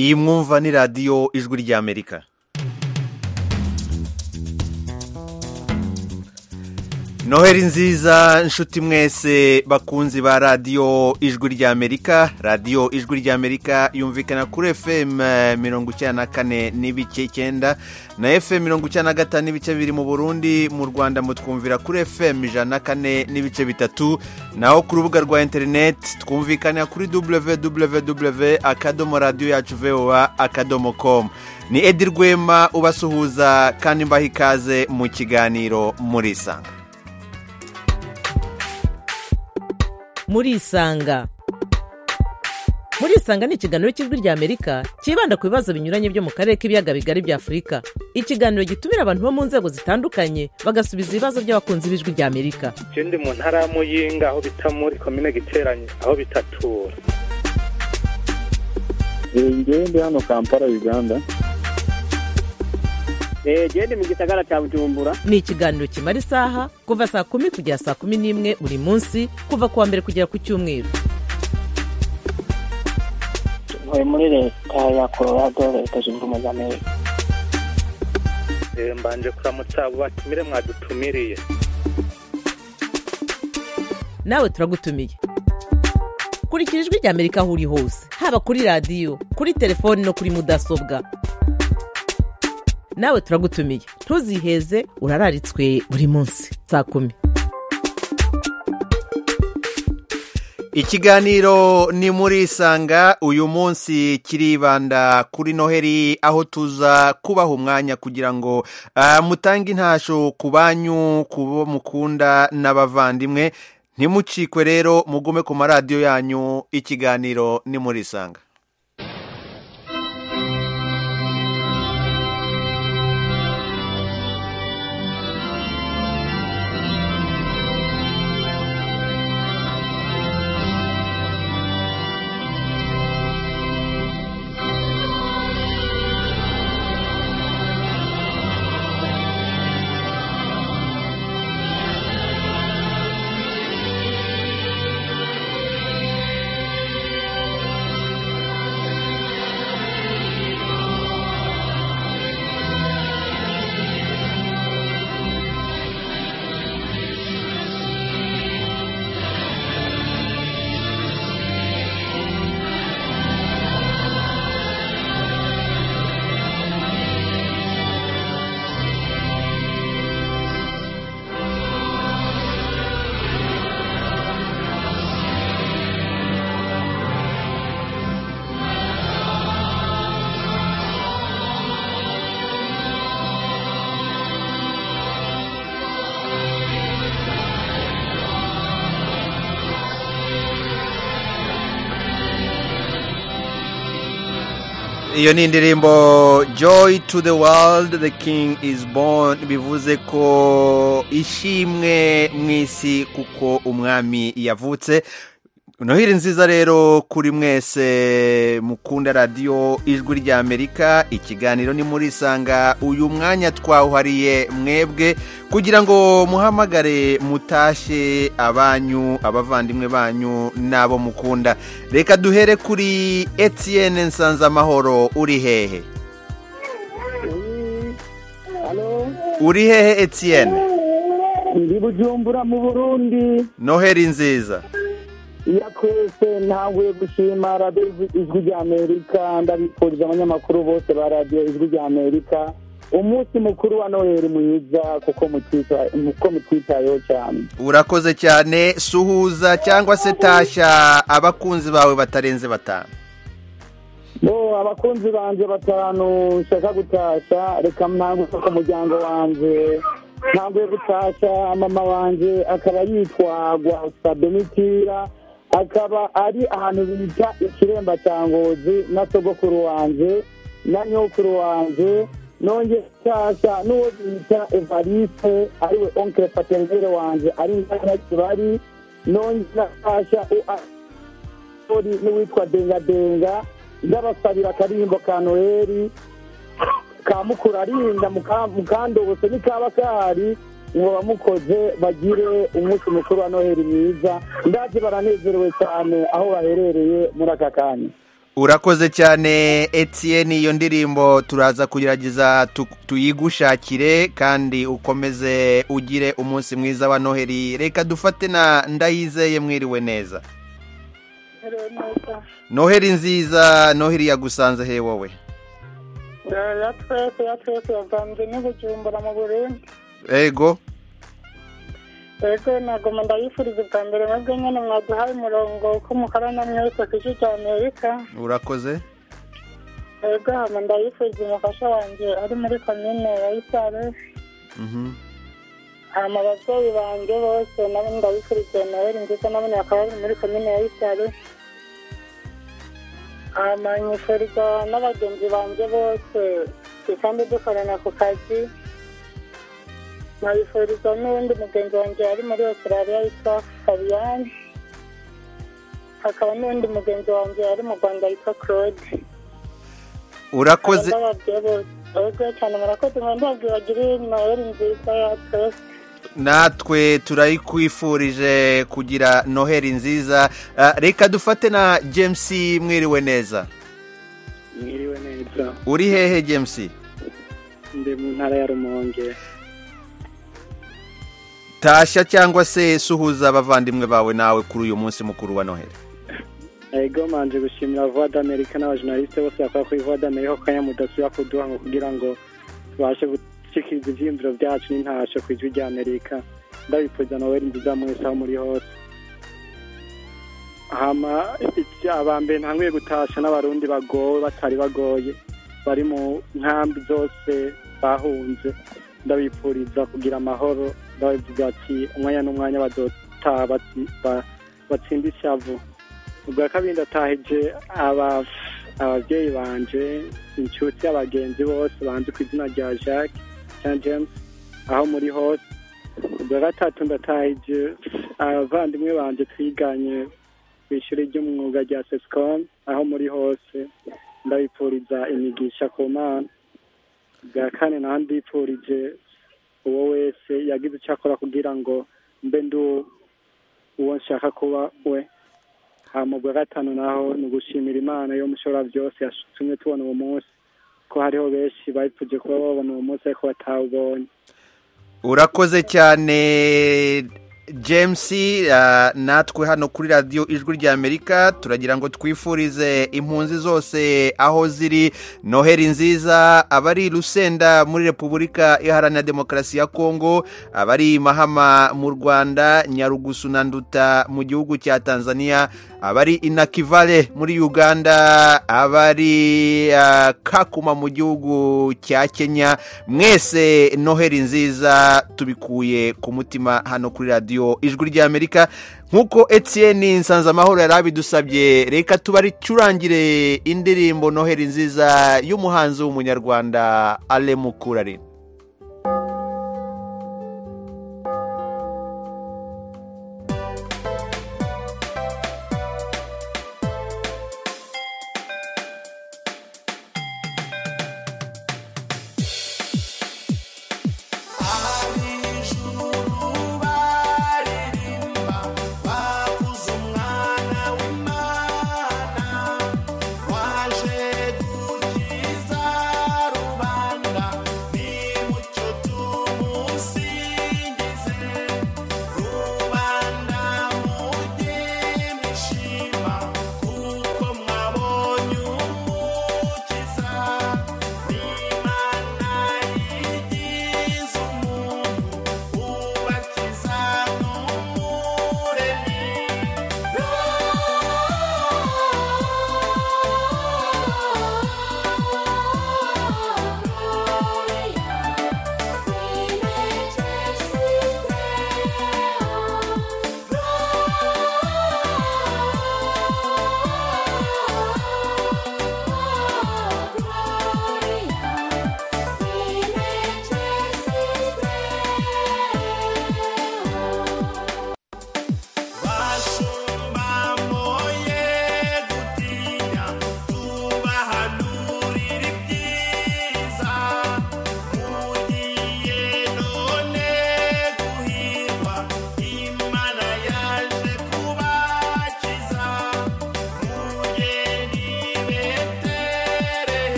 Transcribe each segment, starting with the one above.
iyi mwumva ni radiyo ijwi ry'amerika noheli nziza nshuti mwese bakunzi ba radiyo ijwi ry'amerika radiyo ijwi ry'amerika yumvikana kuri fm mirongo icyenda na kane n'ibice icyenda na fm mirongo icyenda na gatanu n'ibice biri mu burundi mu rwanda mutwumvira kuri fm ijana na kane n'ibice bitatu naho ku rubuga rwa interineti twumvikana kuri www akadomo radiyo yacu voa akadomo komu ni edi rwema ubasuhuza kandi mbaha ikaze mu kiganiro murisanga murisanga murisanga ni ikiganiro cy'ijwi ry'amerika cyibanda ku bibazo binyuranye byo mu karere k'ibiyaga bigari bya afurika ikiganiro gitumira abantu bo mu nzego zitandukanye bagasubiza ibibazo by'abakunzi b'ijwi ry'amerika icyo ndi mu ntara ya muyinga aho bita muri komine giteranye aho bitatura ngende hano kampala uganda gende mu gisagara cya bujumbura ni ikiganiro kimara isaha kuva saa kumi kugera saa kumi n'imwe buri munsi kuva ku wa mbere kugera ku cyumweru ntuye muri leta ya colorado leta zunze ubumwe za amerika mbanje kuramutsa abo batumire mwadutumiriye nawe turagutumiye kurikira ijwi ry'amerika aho uri hose haba kuri radiyo kuri telefoni no kuri mudasobwa nawe turagutumiye ntuziheze urararitswe buri munsi saa kumi ikiganiro ni muri isanga uyu munsi kiribanda kuri noheli aho tuza kubaha umwanya kugira ngo mutange intasho ku banyu ku bo mukunda n'abavandimwe ntimucikwe rero mugume ku maradiyo yanyu ikiganiro ni muri isanga iyo ni indirimbo joy to the world the king is born bivuze ko ishimwe mu isi kuko umwami yavutse noheli nziza rero kuri mwese mukunda radiyo ijwi ry'amerika ikiganiro ni muri isanga uyu mwanya twawuhariye mwebwe kugira ngo muhamagare mutashe abanyu abavandimwe banyu n'abo mukunda reka duhere kuri etiyene nsanzamahoro uri hehe uri hehe etiyene ndi bujumbura mu burundi noheli nziza iyo twese ntaguye gushima radiyo ijwi rya amerika ndabifurije abanyamakuru bose ba radiyo ijwi rya amerika umunsi mukuru wa noheli mwiza kuko mutwitayeho cyane urakoze cyane suhuza cyangwa se tashya abakunzi bawe batarenze batanu bo abakunzi banjye batanu nshaka gutashya reka ntangwe ko muryango wanjye ntabwo gutasha mama wanjye akaba yitwa guhasa demitira akaba ari ahantu bita ikiremba cya ngozi na sogokuru wanjye na nyokuru wanjye nongeye nshyashya n'uwo bita evariste ariwe onkere paterinere wanjye ari na kibari nongera nshyashya uari n'uwitwa dengadenga ndabasabira akaririmbo ka noheli ka mukura arinda mukandobose n'ikaba kahari ngo bamukoze bagire umunsi mukuru wa noheli mwiza ndaje baranezerewe cyane aho baherereye muri aka kanya urakoze cyane Etienne iyo ndirimbo turaza kugerageza tu- tuyigushakire kandi ukomeze ugire umunsi mwiza wa noheli reka dufate na ndayizeye mwiriwe neza noheli nziza noheli yagusanze he wowe ya twese ya twese yavanze n'ubujumbura mu burundi ego rero nagoma ndayifuriza ubwa mbere mwebwe nyine mwaduhaye umurongo ko mukorana mwese ku gice cya amerika urakoze rero hama ndayifuriza umufasha wanjye ari muri komine ya isare Mhm. hama ababyeyi banjye bose nabo ndabifuriza noheli nziza nabo bakaba bari muri komine ya isare hama nyifuriza n'abagenzi banjye bose kandi dukorana ku kazi nkabifuriza n'uwundi mugenzi wanjye ari muri australia yitwa fabiyani hakaba n'uwundi mugenzi wanjye ari mu rwanda yitwa claude urakoze ndababwiye bose ego cyane murakoze mwandabwibagire noheli nziza ya twese natwe turayikwifurije kugira noheli nziza Ah, reka dufate na james mwiriwe neza mwiriwe neza uri hehe james ndi mu ntara ya rumonge tasha cyangwa se suhuza abavandimwe bawe nawe kuri uyu munsi mukuru wa noheli ego manje gushimira voix d'amerika n'abajournaliste bose bakora kuri voix d'amerika ko kanya mudasubira kuduha ngo kugira ngo tubashe gushyikiriza ibyiyumviro byacu n'intasho ku ijwi rya amerika ndabipfuza noheli nziza mwese aho muri hose hama iki- aba mbere ntanguye gutasha n'abarundi bagowe batari bagoye bari mu nkambi zose bahunze ndabipfuriza kugira amahoro ndabivuga ati umwanya n'umwanya badota bati- ba- batsinda ishavu ubwa kabiri ndatahije aba- ababyeyi banje inshuti abagenzi bose banze ku izina rya jacques jean james aho muri hose ubwa gatatu ndatahije abavandimwe banje twiganye ku ishuri ry'umwuga rya sescom aho muri hose ndabipfuriza imigisha ku mana ubwa kane naho ndipfurije uwo wese yagize icyo akora kugira ngo mbe ndi uwo nshaka kuba we hama ubwa gatanu naho ni ugushimira imana yo mushobora byose yatumye tubona uwo munsi ko hariho benshi bipfuje kuba babona uwo munsi ariko batawubonye urakoze cyane james ah, natwe hano kuri radiyo ijwi rya amerika turagira ngo twifurize impunzi zose aho ziri noheli nziza abari i rusenda muri repubulika iharanira demokarasi ya kongo abari i mahama mu rwanda nyarugusu na nduta mu gihugu cya tanzania abari i nakivale muri uganda abari ah, kakuma mu gihugu cya kenya mwese noheli nziza tubikuye ku mutima hano kuri radiyo ijwi rya amerika nk'uko etienne nsanzamahoro yari abidusabye reka tubaricurangire indirimbo noheli nziza y'umuhanzi w'umunyarwanda ale mukurari Waje gukiza rubanda ni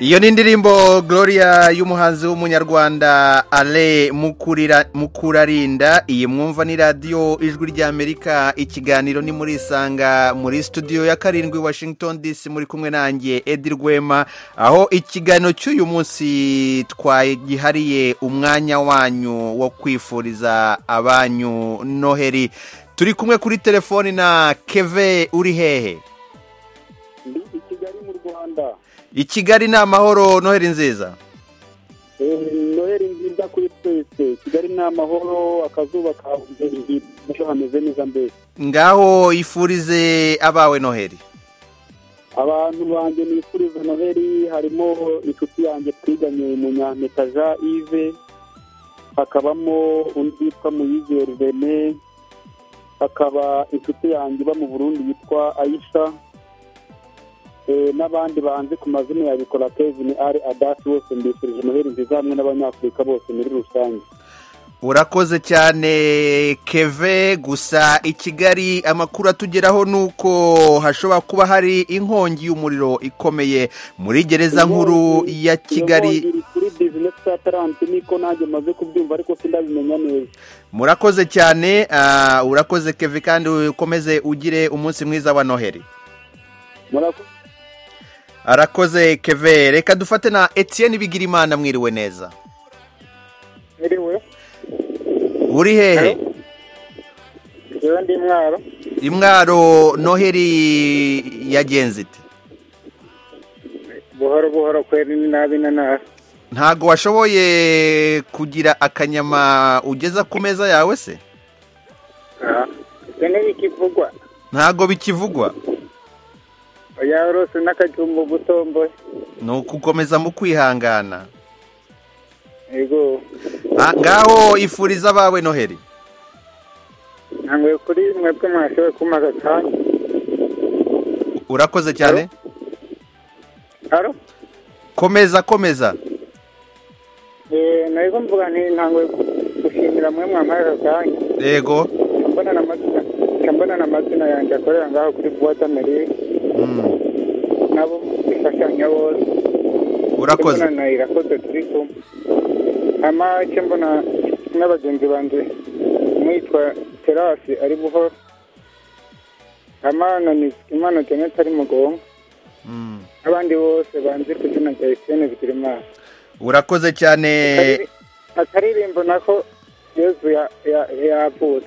iyo ni indirimbo gloria y'umuhanzi w'umunyarwanda ale Mukurira- mukurarinda iyi mwumva ni radiyo ijwi ry'amerika ikiganiro ni muri isanga muri studio ya karindwi washington dc muri kumwe nanjye edi rwema aho ikiganiro cy'uyu munsi twagihariye umwanya wanyu wo kwifuriza abanyu noheri turi kumwe kuri telefoni na keve uri hehe ndi i kigali mu rwanda i kigali ni amahoro noheri nziza Eh, noheli nziza kuri twese kigali ni amahoro akazuba kabuze ejo hameze neza mbese ngaho ifurize abawe noheli abantu banjye nifuriza noheli harimo inshuti yanjye twiganye mu nyampetaja ive hakabamo undi witwa muyizere rene hakaba inshuti yanjye iba mu burundi yitwa ayisha Eh, n'abandi banzi ku mazina ya bikora kevin ari adasi bose mbifurije noheli nziza hamwe n'abanyafurika bose muri rusange urakoze cyane keve gusa i kigali amakuru atugeraho ni uko hashobora kuba hari inkongi y'umuriro ikomeye muri gereza nkuru ya kigali Iyo kuri bizinesi ya taranti niko nanjye maze kubyumva ariko sindabimenya neza murakoze cyane ah, urakoze keve kandi ukomeze ugire umunsi mwiza wa noheli murakoze arakoze keve reka dufate na etienne bigirimana mwiriwe neza biriwe uri hehe yewe ndi mwaro imwaro noheli yagenze ite buhoro buhoro kweri ni nabi nanasi ntago washoboye kugira akanyama ugeza ku meza yawe se ibyo ntibikivugwa ntago bikivugwa oya rose n'akajumba gutomboye ni ukukomeza mu kwihangana yego Ah, ngaho ifuriza abawe noheli ntabwo kuri mwebwe mwashoboye kumpa akanya urakoze cyane haro komeza komeza Eh, narizo mvuga nti ntabwo gushimira mwe mwampaye aka kanya yego mbona n'amazina nca mbona n'amazina yanjye akorera ngaho kuri buwate amerika Mm, nabo bifashanya bose urakoze mbona na irakoze turi kumwe hama icyo mbona n'abagenzi banjye mwitwa terasi ari buhoro hama na imana jeannette ari mugongo Mm, n'abandi bose banzi ku izina rya esitene bigirimana urakoze cyane akaririmbo nako yezu ya- ya- yavutse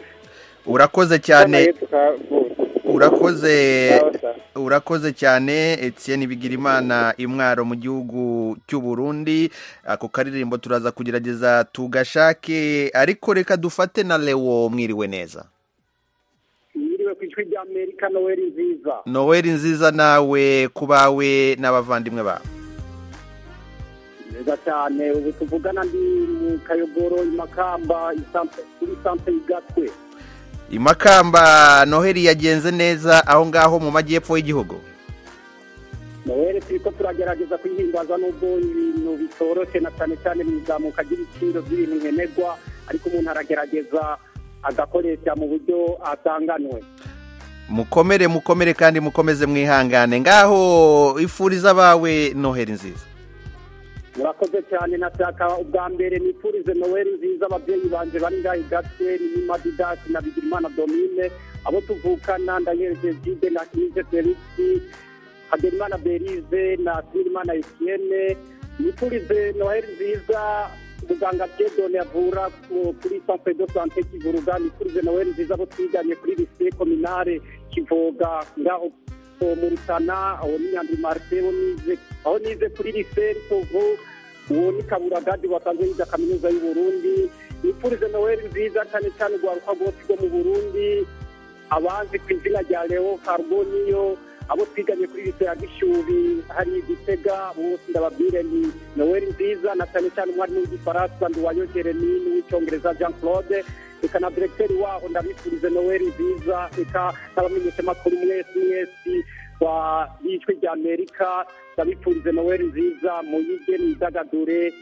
urakoze Hano cyane yezu kavutse urakoze Sawa sawa. urakoze cyane etienne bigirimana imwaro mu gihugu cy'u burundi ako karirimbo turaza kugerageza tugashake ariko reka dufate na lewo mwiriwe neza mwiriwe ku ijwi rya amerika noheli nziza noweli nziza nawe ku bawe n'abavandimwe bawe neza cyane ubu tuvugana ndi mu kayogoro imakamba isanse- kuri sanse y'igatwe imakamba noheli yagenze neza aho ngaho mu majyepfo y'igihugu noheli turi ko turagerageza kuyihimbaza n'ubwo ibintu bitoroshe na cyane cyane mu izamuka ry'ibiciro by'ibintu nkenerwa ariko umuntu aragerageza agakoresha mu buryo asanganwe mukomere mukomere kandi mukomeze mwihangane ngaho ifuriza abawe noheli nziza murakoze cyane nashaka ubwa mbere nifurize noweli nziza ababyeyi banjye bari ngaho igatwe ni madidasi na bigirimana domine abo tuvukana ndayereje jide na kinije felisi hagerimana berize na sirimana etienne nifurize noweli nziza muganga jedone avura ku- kuri sanfe do sante kivuruga nifurize noweli nziza abo twiganye kuri lise kominare kivoga ngaho so mu rutana aho ni nyandwi marite wo nize aho nize kuri lise rutovu uwo ni kabura gadi wasanzwe yiga kaminuza y'u burundi nifurize noweli nziza cyane cyane urwaruka rwose rwo mu burundi abazi ku izina rya leo carboniyo abo twiganye kuri lise ya gishubi hari igitega bose ndababwire ni noweli nziza na cyane cyane umwarimu w'igifaransa nduwayo jeremy n'uw'icyongereza jean claude reka na direkiteri waho ndabifurize noweli nziza reka n'abamenyeshamakuru mwese mwese wa y'ijwi rya amerika ndabifurize noweli nziza muyige mwidagadure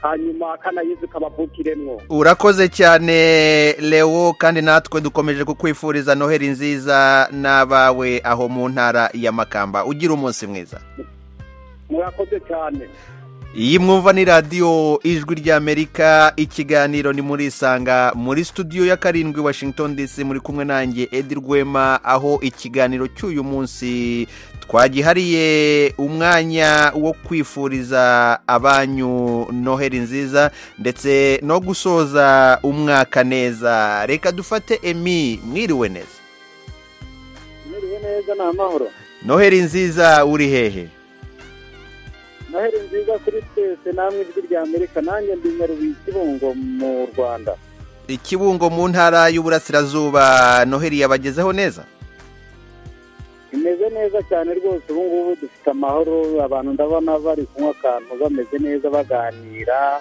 hanyuma kanayizi kabavukiremwo urakoze cyane leo kandi natwe dukomeje kukwifuriza noheli nziza n'abawe aho mu ntara ya makamba ugira umunsi mwiza murakoze cyane iyi mwumva ni radiyo ijwi ry'amerika ikiganiro ni muri isanga muri studio ya karindwi washington dc muri kumwe nanjye edi rwema aho ikiganiro cy'uyu munsi twagihariye umwanya wo kwifuriza abanyu noheli nziza ndetse no gusoza umwaka neza reka dufate emi mwiriwe neza mwiriwe neza ni amahoro noheli nziza uri hehe noheli nziza kuri twese namwe ijwi rya amerika nanjye ndi nyarubuye ikibungo mu rwanda ikibungo mu ntara y'uburasirazuba noheli yabagezeho neza imeze neza cyane rwose ubu ngubu dufite amahoro abantu ndabona bari kunywa akantu bameze neza baganira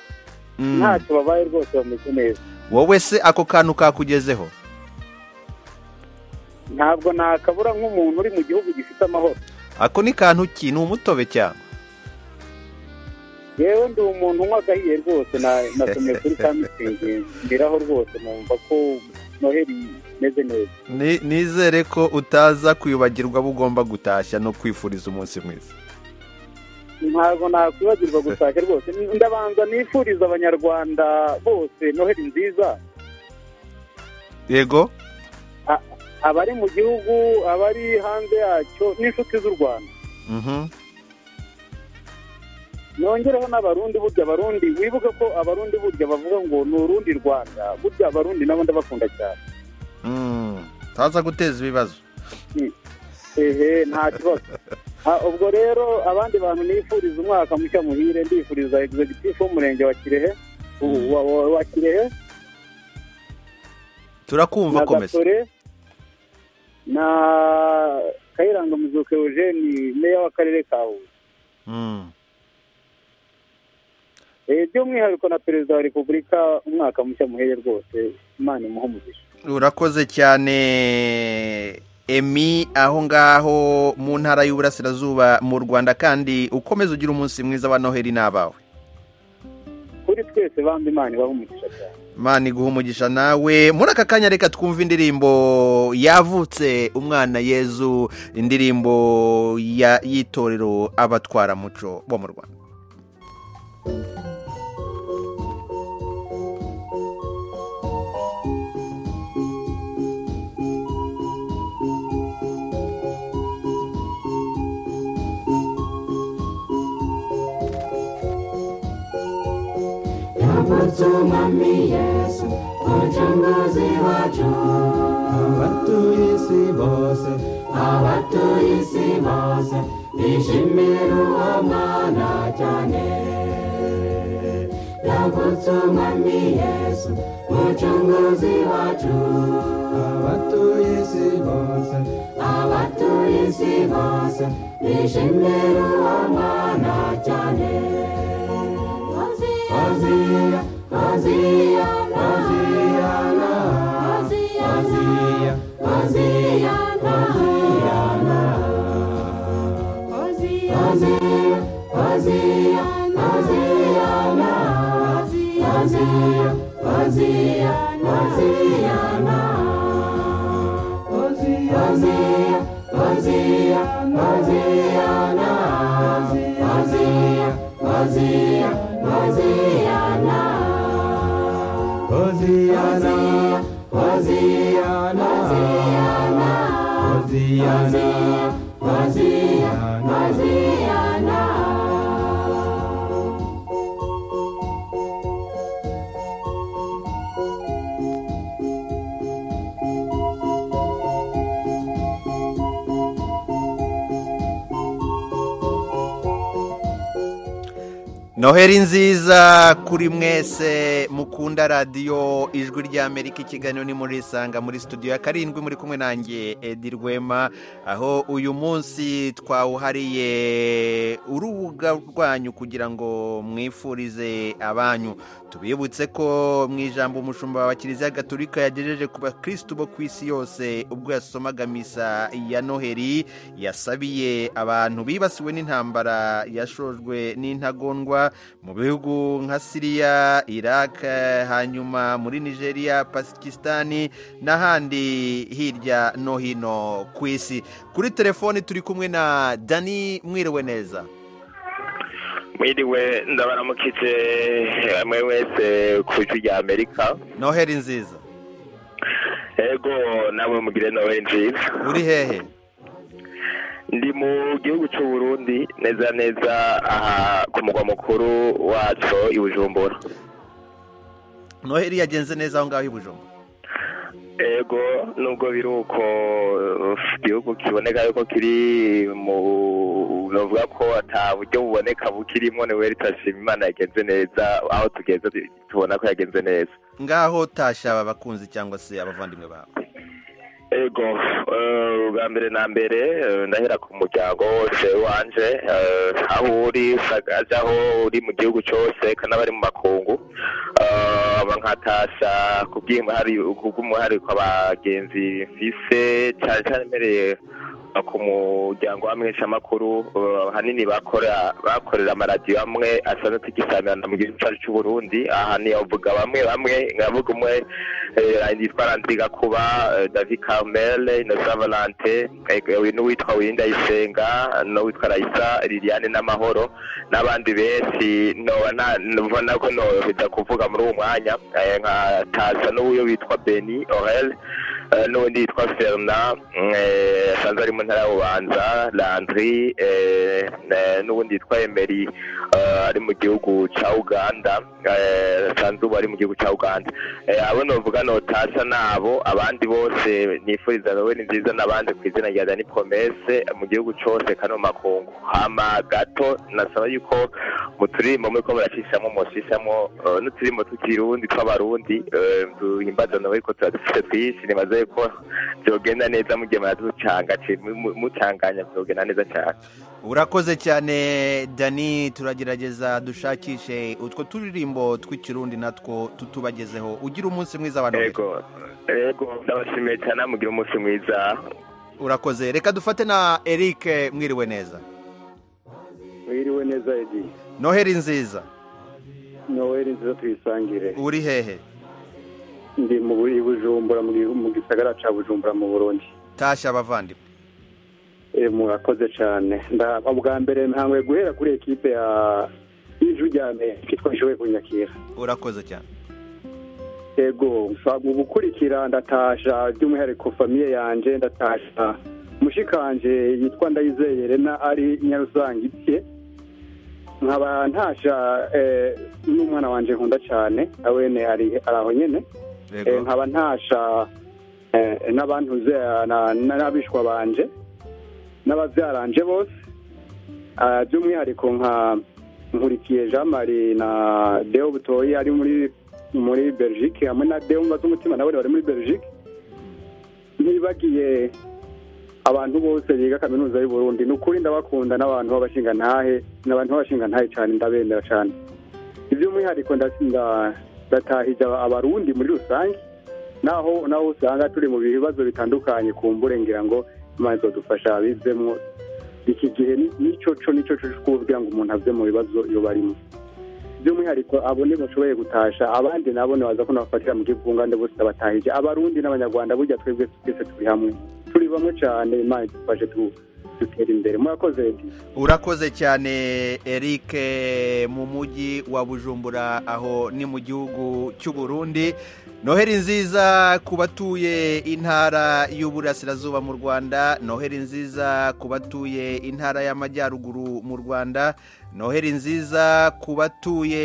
ntacyo babaye rwose bameze neza wowe se ako kantu kakugezeho ntabwo nakabura nk'umuntu uri mu gihugu gifite amahoro ako ni kantu ki ni umutobe cyane yewe ndi umuntu unywa agahiye rwose nasomye kuri ka mitsingi mbiraho rwose numva ko noheli imeze neza nizere ko utaza kwibagirwa abo ugomba gutashya no kwifuriza umunsi mwiza ntabwo nakwibagirwa gutashya rwose ndabanza nifuriza abanyarwanda bose noheli nziza yego abari mu gihugu abari hanze yacyo n'inshuti z'u rwanda nongereho n'abarundi burya abarundi wibuke ko abarundi burya bavuga ngo ni urundi rwanda burya abarundi nabo ndabakunda cyane ntaza guteza ibibazo ehe nta kibazo ubwo rero abandi bantu nifuriza umwaka mushya muhire ndifuriza egizegitifu w'umurenge wa kirehe wa kirehe turakumva na komeza gatore na kayiranga muzuka eugene meya w'akarere ka huye Mm. Eh, by'umwihariko na perezida wa repubulika umwaka mushya muheye rwose imana imuhe umugisha urakoze cyane emi aho ngaho mu ntara y'uburasirazuba mu rwanda kandi ukomeze ugira umunsi mwiza wa noheli n'abawe kuri twese bambi imana ibahe umugisha cyane mani guha umugisha nawe muri aka kanya reka twumve indirimbo yavutse umwana yezu indirimbo ya- y'itorero abatwaramuco bo mu rwanda noheli nziza kuri mwese mukunda radiyo ijwi ry'amerika ikiganiro ni muri isanga muri studio ya karindwi muri kumwe nanjye edi rwema aho uyu munsi twawuhariye urubuga rwanyu kugira ngo mwifurize abanyu tubibutse ko mu ijambo umushumba wa kiliziya gaturika yagejeje ku bakirisitu bo ku isi yose ubwo yasomaga misa ya noheli yasabiye abantu bibasiwe n'intambara yashojwe n'intagondwa mu bihugu nka siriya iraq hanyuma muri nigeria pakisitani n'ahandi hirya no hino ku isi kuri telefoni turi kumwe na dani mwiriwe neza mwiriwe ndabaramukitse mwe wese ku ijwi rya amerika noheri nziza ego namwe mugire noheri nziza uri hehe ndi mu gihugu cy'u Burundi neza neza aha ku mugwa mukuru wacu i bujumbura noheri yagenze neza aho ngaho i bujumbura ego nubwo biri uko uh, igihugu kiboneka yuko kiri mu bavuga ko ata buryo buboneka bukirimo ni we ritashima imana yagenze neza aho tugeze tu- tubona ko yagenze neza ngaho tasha abakunzi cyangwa se abavandimwe bawe ego eh, ubwa mbere na mbere eh, ndahera ku muryango wose wanje eh, aho uri sagaje aho uri mu gihugu cyose kanabari mu makungu Eh, aba nkatasha ku bw'imihari- ku bw'umuhariko abagenzi mfise cyane cyane mpereye ku muryango w'amenyeshamakuru eh, ahanini bakora bakorera amaradiyo amwe asanzwe tugisamirana mu gihugu cyacu cy'u Burundi aha ntiyavuga bamwe bamwe nkavuga umwe eh, yitwa Landriga Kuba eh, David Carmel Innocent Valentin eh, n'uwitwa Winda Isenga n'uwitwa Raisa Liliane Namahoro n'abandi benshi noba nta- ubona ko nohita kuvuga muri uwo mwanya eh, nka Taza n'uwo witwa Beni Orel eh, n'undi witwa Fernand eh, asanzwe ari mu ntara ya Bubanza Landry eh, eh, n'uwundi witwa Emery eh, ari mu gihugu cya Uganda eh, asanzwe ubu ari mu gihugu cya Uganda Eh, abo novuga notasa nabo abandi bose nifuriza wowe ni nziza n'abandi ku izina rya Dani Promesse mu gihugu cyose kano makungu hama gato nasaba yuko muturirimbo muri ko muracishamo mushishamo eh, n'uturirimbo tukirundi tw'abarundi eh, duhimbaza nawe ko turadufite twinshi nibaze ko byogenda neza mugiye muraducanga ci- mu- mu- mucanganya byogenda neza cyane urakoze cyane dani turagerageza dushakishe utwo turirimbo tw'ikirundi natwo tutubagezeho ugira umunsi mwiza abantu ego ego ndabashimiye cyane mugira umunsi mwiza urakoze reka dufate na eric mwiriwe neza wiriwe neza edi noheri nziza noweri nziza tuyisangire uri hehe ndi mu buri bujumbura mu gihugu- mu gisagara cya bujumbura mu burundi tasha abavandimwe Eh, murakoze cyane Nda- ubwa mbere ntangoye guhera kuri ekipe ya ijwi rya amerika twashoboye kunyakira urakoze cyane yego nsa- mu gukurikira ndatasha by'umwihariko famiye yanjye ndatasha mushikanje yitwa ndayizeye rena ari nyarusangitse nkaba ntasha eh, n'umwana wanjye nkunda cyane awene ari ari aho nyine Eh, yego nkaba ntasha eh, n'abantuze eh, na- na- n'abishwa banje n'ababyaranje bose Ah, by'umwihariko nka nkurikiye jean marie na deo butoyi ari muri muri belgique hamwe na deo mbaza umutima nawe bari muri belgique ntibagiye abantu bose biga kaminuza y'u burundi ni ukuri ndabakunda n'abantu b'abashingantahe n'abantu b'abashingantahe cyane ndabemera cyane iby'umwihariko ndatsinda batahije aba- abarundi muri rusange naho naho usanga turi mu bibazo bitandukanye ku mbure ngira ngo imana izadufasha bizemo iki gihe ni- nicyo cyo nicyo cyo cyo kuvuga ngo umuntu ave mu bibazo iyo barimo by'umwihariko abone bashoboye gutasha abandi nabo baza ko nabafatira mu bw'ubwungane bose ndabatahije abarundi n'abanyarwanda burya twebwe twese turi hamwe turi bamwe cyane imana idufashe tu- dutere imbere murakoze Edi. urakoze cyane eric mu mujyi wa bujumbura aho ni mu gihugu cy'u Burundi noheri nziza ku batuye intara y'uburasirazuba mu rwanda noheri nziza ku batuye intara y'amajyaruguru mu rwanda noheri nziza ku batuye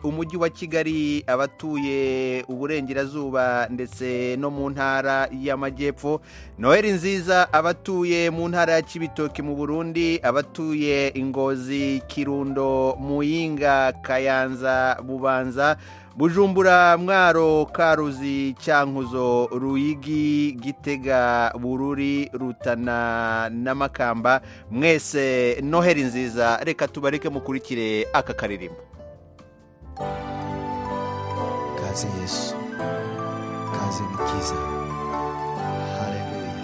umujyi wa kigali abatuye uburengerazuba ndetse no mu ntara y'amajyepfo noheri nziza abatuye mu ntara ya kibitoki mu burundi abatuye ingozi kirundo muyinga kayanza bubanza bujumbura mwaro karuzi cyankuzo ruyigi gitega bururi rutana na makamba mwese noheri nziza reka tubareke mukurikire aka karirimbo kaze yesu kaze mukiza haleluya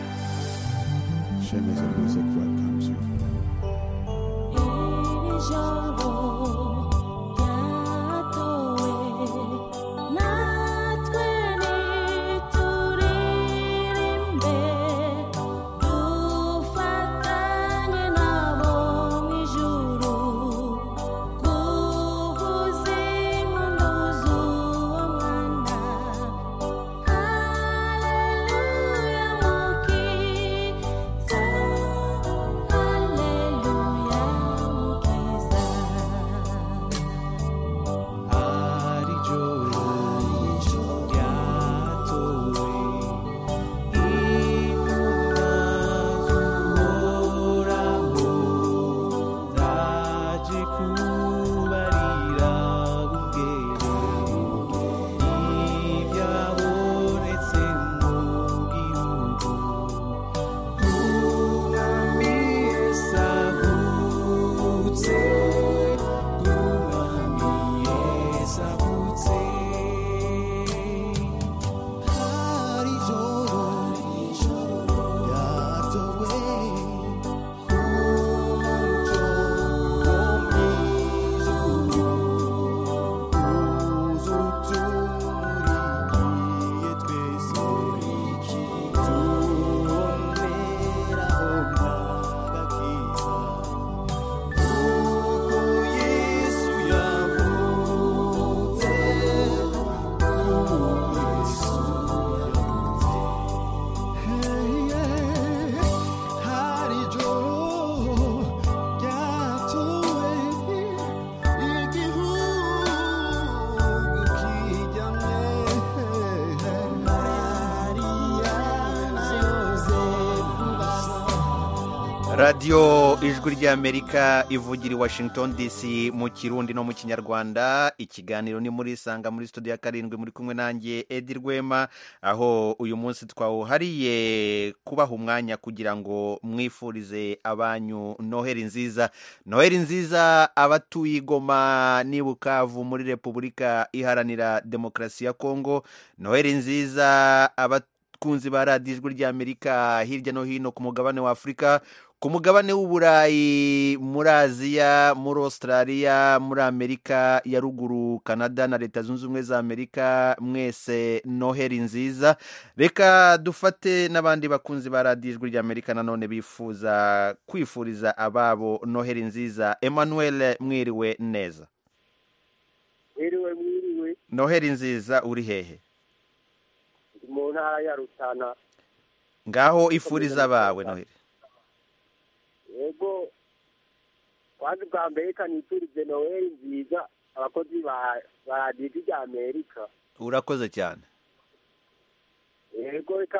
Shem is a music welcomes you. Thank radiyo ijwi ry'amerika ivugira i washington dc mu kirundi no mu kinyarwanda ikiganiro ni muri isanga muri studio ya karindwi muri kumwe nanjye edi rwema aho uyu munsi twawuhariye kubaha umwanya kugira ngo mwifurize abanyu noheli nziza noheli nziza abatuye igoma n'ibukavu muri repubulika iharanira demokarasi ya kongo noheli nziza abatuye kunzi ba radiyo ijwi ry'amerika hirya no hino ku mugabane wa afurika ku mugabane w'uburayi muri aziya muri australia muri amerika ya ruguru canada na leta zunze ubumwe za amerika mwese noheli nziza reka dufate n'abandi bakunzi ba radiyo ijwi ry'amerika nanone bifuza kwifuriza ababo noheli nziza emmanuel mwiriwe neza mwiriwe mwiriwe noheli nziza uri hehe mu ntara ya rutana ngaho ifuriza abawe noheli yego kwanza ubwa mbere kaniturize noheli nziza abakozi ba radiyo rya amerika urakoze cyane yego reka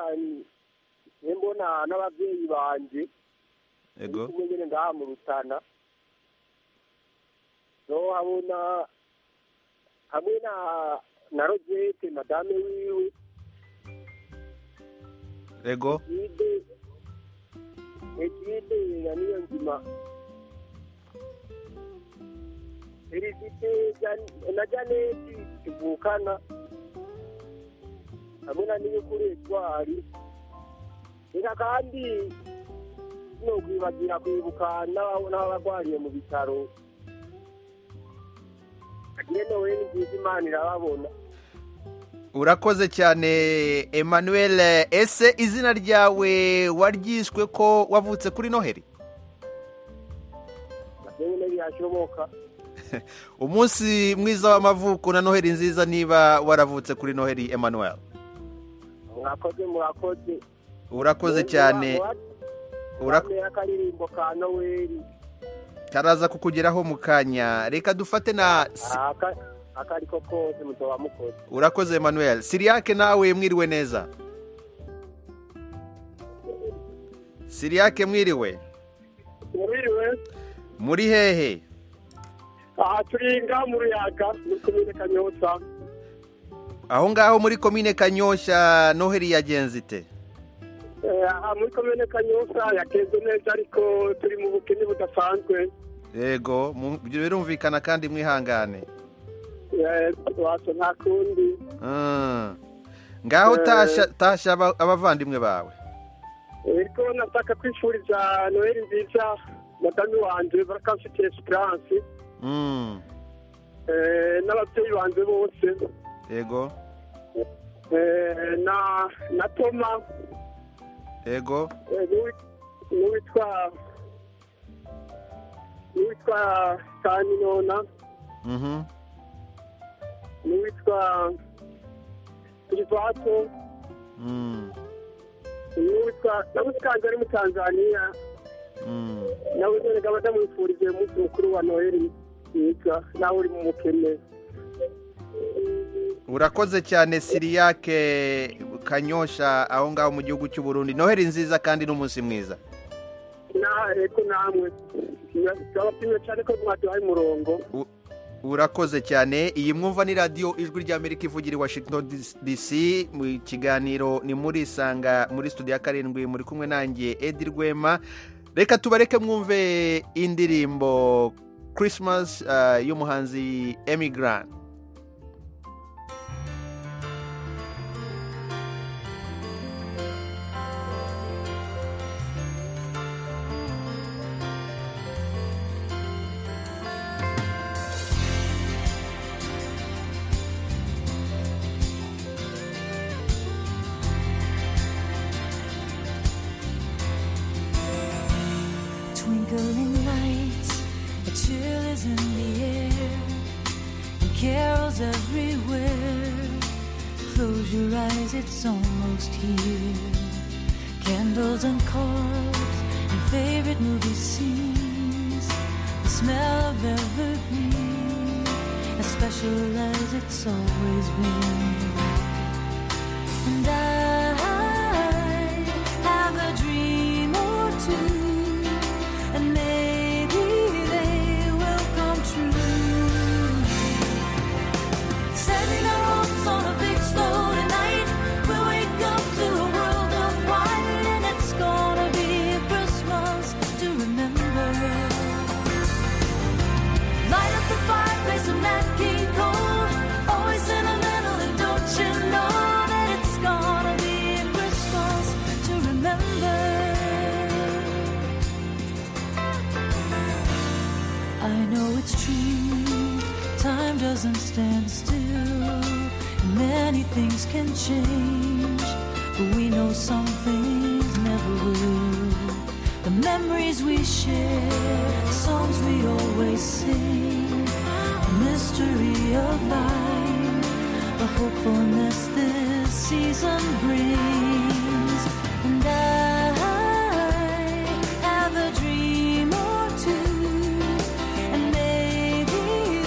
mbona n'ababyeyi banjye yego kumwe nyine ngaha mu rutana habona hamwe na na rogete madame wiwe yego egide ya niyo nzima perezide na janeti tuvukana hamwe na niyukuri etwari reka kandi no kwibagira kwibuka n'abarwariye mu bitaro agire nowe ni byiza imana irababona urakoze cyane emmanuel ese izina ryawe waryiswe ko wavutse kuri noheli umunsi mwiza w'amavuko na noheli nziza niba waravutse kuri noheli emmanuel murakoze murakoze urakoze cyane urakoze akaririmbo ka noheli karaza kukugeraho mu kanya reka dufate na akariko kose mutoba mukoze urakoze emmanuel siriyake nawe mwiriwe neza siriyake mwiriwe mwiriwe muri hehe aha turi ngaha mu ruyaga muri komine kanyotsa aho ngaho muri komine kanyoshya noheli yagenze ite aha muri komine kanyotsa yagenze neza ariko turi mu bukene budasanzwe yego birumvikana kandi mwihangane wasa nta kundi ngaho tasha abavandimwe bawe ariko nataka kwifuriza noheli nziza madame wanjye barakafite esperance n'ababyeyi banjye bose yego na toma yego n'uwitwa n'uwitwa kaninona n'uwitwa privato n'uwitwa nawe usanzwe ari mu tanzania nawe none ngaba ndamwifurije umunsi mukuru wa noheli mwiza nawe uri mu mukene urakoze cyane siriyake kanyosha aho ngaho mu gihugu cy'u Burundi noheli nziza kandi n'umunsi mwiza eko namwe turabashimiye cyane ko mwaduhaye umurongo urakoze cyane iyi mwumva ni radiyo ijwi ry'amerika ivugira i washington dc mu kiganiro ni muri isanga muri studio ya karindwi muri kumwe nanjye edi rwema reka tubareke mwumve indirimbo christmas y'umuhanzi emigran twinkling lights, a chill is in the air, and carols everywhere. Close your eyes, it's almost here. Candles and cars and favorite movie scenes, the smell of evergreen, as special as it's always been. And I have a dream or two I know it's true. Time doesn't stand still. And many things can change. But we know some things never will. The memories we share, the songs we always sing, the mystery of life, the hopefulness this season brings. And I have a dream or two, and maybe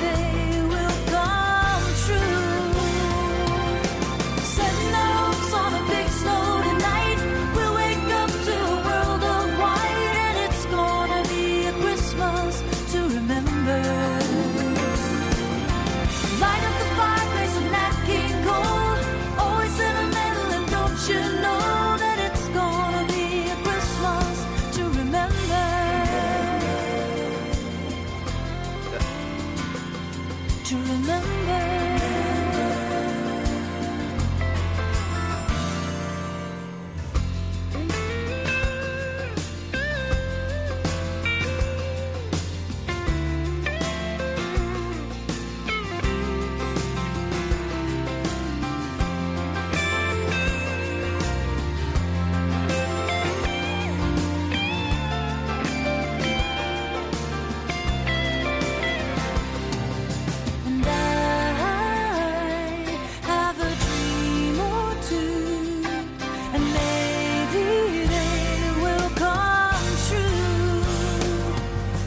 they will come true. Setting our hopes on a big snow tonight. We'll wake up to a world of white, and it's gonna be a Christmas to remember. Light up the fireplace and that King Cole. Always in the middle, and don't you know that it's gonna be a Christmas to remember? To remember. And I have a dream or two, and maybe they will come true,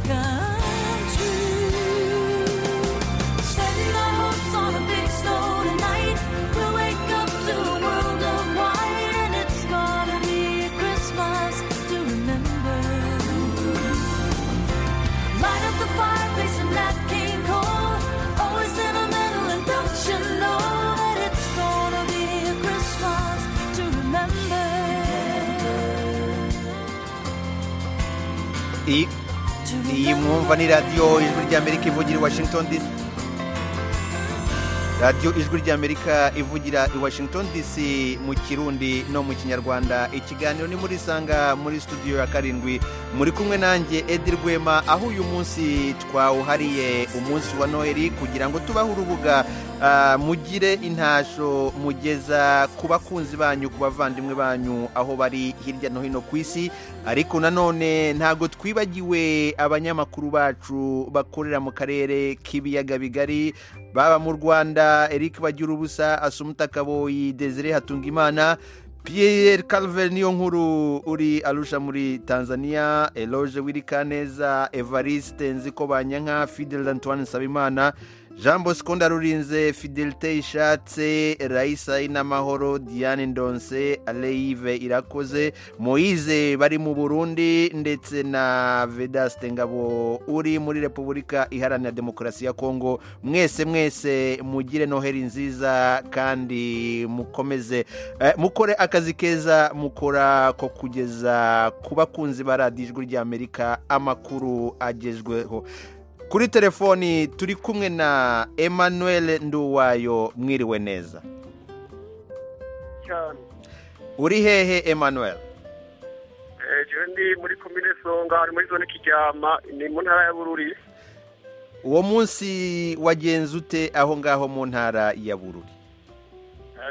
come true. Setting our hopes on a big snow tonight, we'll wake up to a world of white, and it's gonna be a Christmas to remember. Light up the fireplace and that King Cole. Always in the middle, and don't you know that it's gonna be a Christmas to remember? iyi iyi mwumva ni radiyo ijwi ry'amerika ivugira i washington dc radiyo ijwi ry'amerika ivugira i washington dc mu kirundi no mu kinyarwanda ikiganiro ni muri sanga muri studio ya karindwi muri kumwe nanjye edi rwema aho uyu munsi twawuhariye umunsi wa noheli kugira ngo tubahe urubuga ah, mugire intasho mugeza ku bakunzi banyu ku bavandimwe banyu aho bari hirya no hino ku isi ariko nanone ntabwo twibagiwe abanyamakuru bacu bakorera mu karere k'ibiyaga bigari baba mu rwanda eric bagirabusa asumuta kaboyi desire hatungimana pierre calver niyo nkuru uri arusha muri tanzania eloge wirikaneza evariste nziko banyanka fidel antoine nsabimana jean bosco ndarurinze fidelite ishatse rayisa inamahoro diane ndonse aleyive irakoze moyize bari mu burundi ndetse na vedaste ngabo uri muri repubulika iharanira demokarasi ya kongo mwese mwese mugire noheli nziza kandi mukomeze eh, mukore akazi keza mukora ko kugeza ku bakunzi ba radiyo ijwi ry'amerika amakuru agezweho kuri telefoni turi kumwe na emmanuel nduwayo mwiriwe neza cyane uri hehe emmanuel ejo ndi muri komine songa ari muri zone kijyama ni mu ntara ya bururi uwo munsi wagenze ute aho ngaho mu ntara ya bururi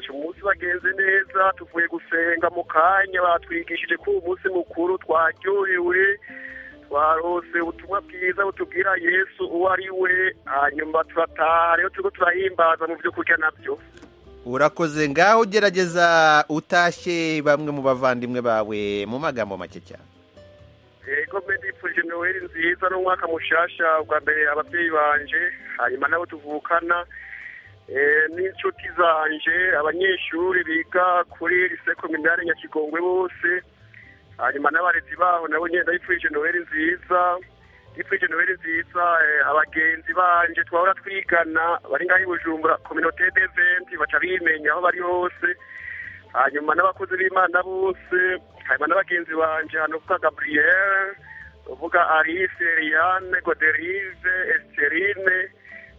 ejo umunsi bagenze neza tuvuye gusenga mu kanya batwigishije ko uwo munsi mukuru twaryohewe twarose ubutumwa bwiza butubwira yesu uwo ari we hanyuma turataha rero turiko turahimbaza mu byo kurya nabyo urakoze ngaho gerageza utashye bamwe mu bavandimwe bawe mu magambo make cyane yego mbe ndifurije noweli nziza n'umwaka mushasha bwa mbere ababyeyi banje hanyuma nabo tuvukana eh, n'inshuti zanje abanyeshuri biga kuri lise kominari nyakigongwe bose hanyuma n'abarezi baho nabo nyine ndabifurije noweli nziza ndifurije noweli nziza eh, abagenzi banje twahora twigana bari ngaho i bujumbura kominote deventi baca bimenya aho bari hose hanyuma n'abakozi b'imana bose hanyuma n'abagenzi banje hano uvuga gaburiyeri uvuga alice eliane goderive esiterine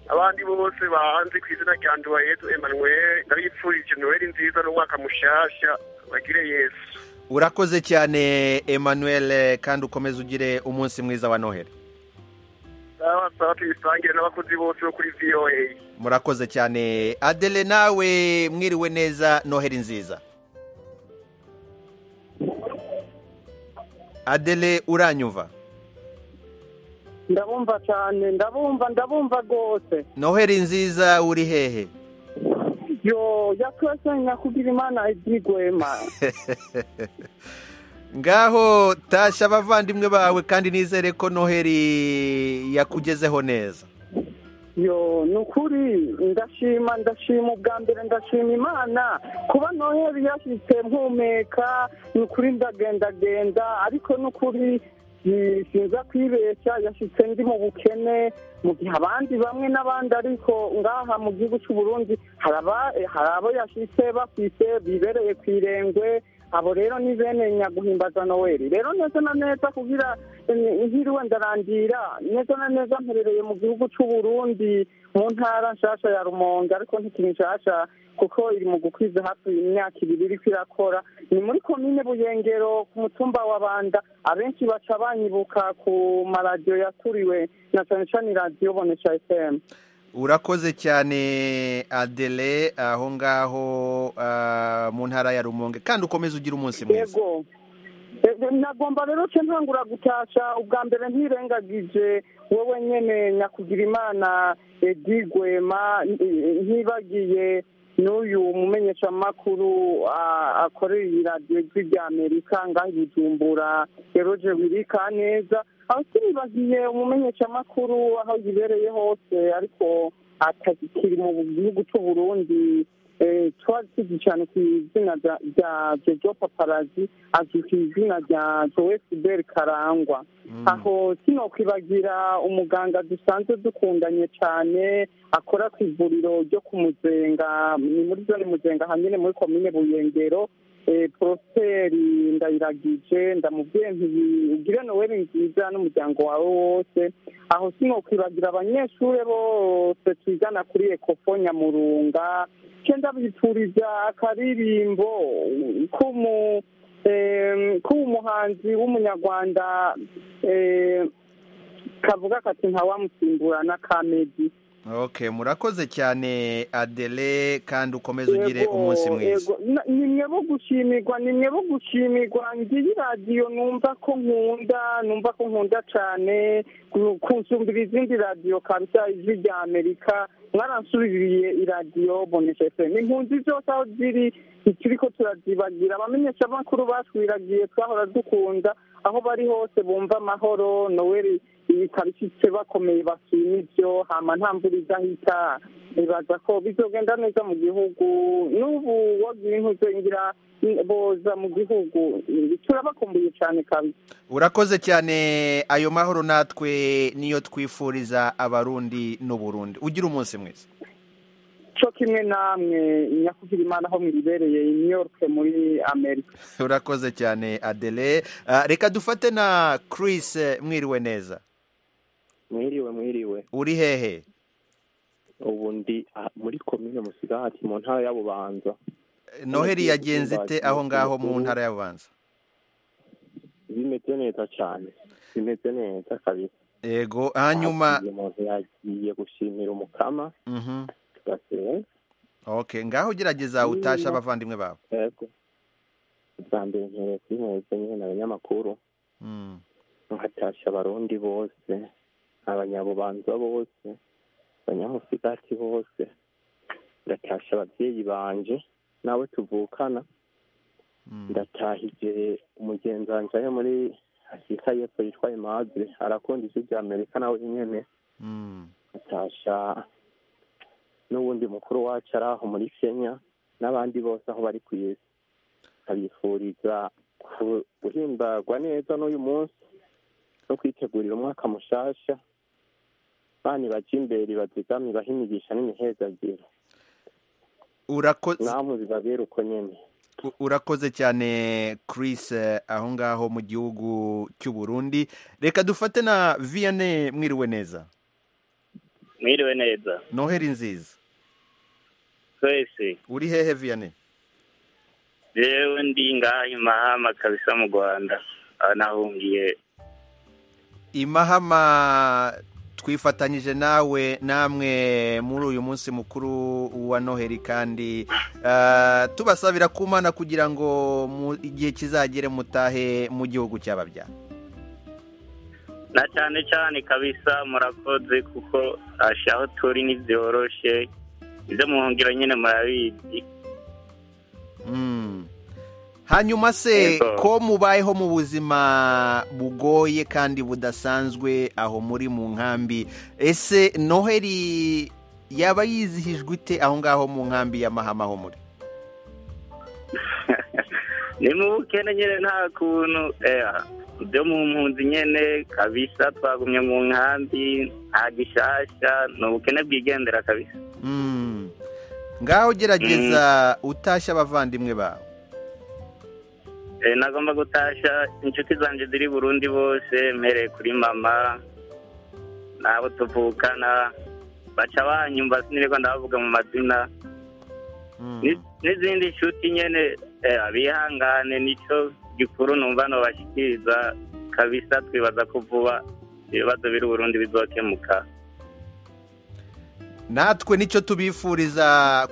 abandi bose bahanze ku izina rya nduwayetu emanuweli ndabifurije noweli nziza n'umwaka mushasha bagire yesu urakoze cyane emmanuel kandi ukomeze ugire umunsi mwiza wa noheli nabasaba tuyisangire n'abakozi bose bo kuri voa murakoze cyane adele nawe mwiriwe neza noheri nziza adele uranyumva ndabumva cyane ndabumva ndabumva rwose noheri nziza uri hehe yo yakwese nyakugira imana ibyigwema ngaho tashya abavandimwe bawe kandi nizere ko noheri yakugezeho neza yo ni ukuri ndashima ndashima ubwa mbere ndashima imana kuba noheri yashyitse mpumeka ni ukuri ndagendagenda ariko ni ukuri sinza kwibeshya yashyitse ndi mu bukene mu gihe abandi bamwe n'abandi ariko ngaha mu gihugu cy'u Burundi hari abo yashyitse bafite bibereye ku irengwe abo rero ni bene nyaguhimbaza noheli rero neza na neza kugira ihiriwe ndarangira neza na neza mperereye mu gihugu cy'u Burundi mu ntara nshasha ya rumonge ariko ntikiri nshasha kuko iri mu gukwiza hafi imyaka ibiri iri kwirakora ni muri komine buyengero ku mutumba wa banda abenshi baca banyibuka ku maradiyo yaturiwe na cyane cyane iradiyo bonesha fm urakoze cyane adele aho ngaho mu ntara ya rumonge kandi ukomeze ugira umunsi mwiza nagomba rero cyo ntangura gutasha ubwa mbere ntirengagije wowe nyine nyakugira imana edigwema ntibagiye n'uyu mumenyeshamakuru akorera iyi radiyo ry'ibya amerika ngaho ibijumbura eroje wirika neza aho turibagiye umumenyeshamakuru aho yibereye hose ariko atakiri mu gihugu cy'u Burundi twari tuzi cyane ku izina rya jojo paparazi azwi ku izina rya joel karangwa aho sinokwibagira umuganga dusanzwe dukundanye cyane akora ku ivuriro ryo ku muzenga ni muri zone muzenga hanyine muri komine buyengero poroteri ndayiragije ndamubwiye ugire noweli nziza n'umuryango wawe wose aho sinokwibagira abanyeshuri bose twigana kuri ekofo nyamurunga cyenda bipfuriza akaririmbo k'umuhanzi w'umunyarwanda kavuga kati ntawamusimburana ka medi ok murakoze cyane adele kandi ukomeze ugire umunsi mwiza ni mwe bo gushimirwa ni mwe bo gushimirwa ngiyi radiyo numva ko nkunda numva ko nkunda cyane kunsumbira izindi radiyo kabisa ijwi rya amerika mwaransubiriye iradiyo bonesha efe ni impunzi zose aho ziri zikiri ko turazibagira abamenyeshamakuru batwiragiye twahora dukunda aho bari hose bumva amahoro noweli ibikabishyitse bakomeye bashima ibyo hama nta mvura idahita bibaza ko bizogenda neza mu gihugu n'ubu wagira intuzengira boza mu gihugu turabakumbuye cyane kabisa urakoze cyane ayo mahoro natwe niyo twifuriza abarundi n'uburundi ugira umunsi mwiza cyo kimwe namwe nyakugira imana aho mwibereye York muri amerika urakoze cyane adele reka dufate na Chris mwiriwe neza mwiriwe mwiriwe uri hehe ubu ndi muri komine musigati mu ntara y'abubanza noheli yagenze ite aho ngaho mu ntara y'abubanza bimeze neza cyane bimeze neza kabisa yego hanyuma umuntu yagiye gushimira umukama gasiye okay ngaho gerageza utasha abavandimwe bawe yego bwa mbere nkereye kuri mwebwe nyine ni abanyamakuru nkatasha abarundi bose abanyabubanza bose abanyamusigati bose ndatasha ababyeyi banje nawe tuvukana ndatahije umugenzi wanje ari muri afurika y'epfo yitwa imadre arakunda ijwi rya amerika nawe nyene nkatasha n'ubundi mukuru wacu ari aho muri kenya n'abandi bose aho bari ku isi abifuriza guhimbagwa neza n'uyu munsi no kwitegurira umwaka mushasha bani baca imbere bazigama ibaha imigisha n'imihezagiro namwe bibabera uko nyine urakoze cyane Chris aho ngaho mu gihugu cy'u Burundi reka dufate na viyane mwiriwe neza mwiriwe neza noheli nziza twese uri hehe viyane yewe ndi ngaha imahama kabisa mu rwanda aho nahungiye imahama twifatanyije nawe namwe muri uyu munsi mukuru wa noheli kandi tubasabira ku mana kugira ngo igihe kizagere mutahe mu gihugu cy'ababya na cyane cyane kabisa murakoze kuko aho turi ntibyoroshe ibyo muhungira nyine murabizi hanyuma se ko mubayeho mu buzima bugoye kandi budasanzwe aho muri mu nkambi ese noheli yaba yizihijwe ite aho ngaho mu nkambi ya mahama ho muri ni mu bukene nyine nta kuntu ibyo mu mpunzi nyine kabisa twagumye mu nkambi nta gishyashya ni ubukene bwigendera kabisa ngaho gerageza utashye abavandimwe bawe nagomba gutashya inshuti zanjye ziri burundi bose mpereye kuri mama nabo tuvukana baca banyumva sinirwa ndabavuga mu mazina n'izindi nshuti nyine bihangane nicyo gikuru numva nubashyikiriza kabisa twibaza ko vuba ibibazo biri burundi bizokemuka natwe nicyo tubifuriza